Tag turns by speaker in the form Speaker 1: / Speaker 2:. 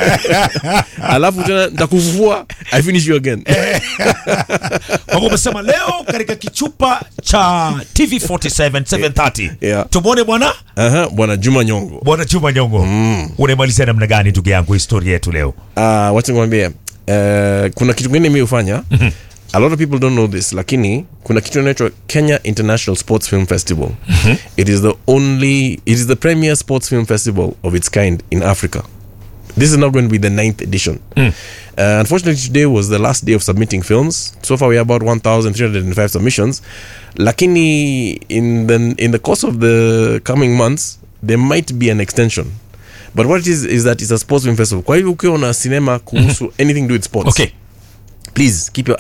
Speaker 1: alafu tena nitakufufua i finish you again
Speaker 2: Kwa hivyo umesema leo katika kichupa cha TV47 730
Speaker 1: Yeah.
Speaker 2: tumwone bwana
Speaker 1: Aha, bwana juma nyongo
Speaker 2: bwana Juma Nyongo mm. unaimalizia namna gani ndugu yangu historia yetu leo
Speaker 1: uh, wacha nikwambie uh, kuna kitu kingine mi hufanya a lot of people don't know this lakini kuna kitu inaitwa kenya international sports film festival it is the only it is the premier sports film festival of its kind in africa this is not going to be the ninth edition uh, unfortunately today was the last day of submitting films so far we have about 1305 submissions lakini in the, in the course of the coming months there might be an extension but what it is is that it's a sports film festival kwa hivyo ukiwa na cinema kuhusu anything to do with sports
Speaker 2: okay
Speaker 1: please keep your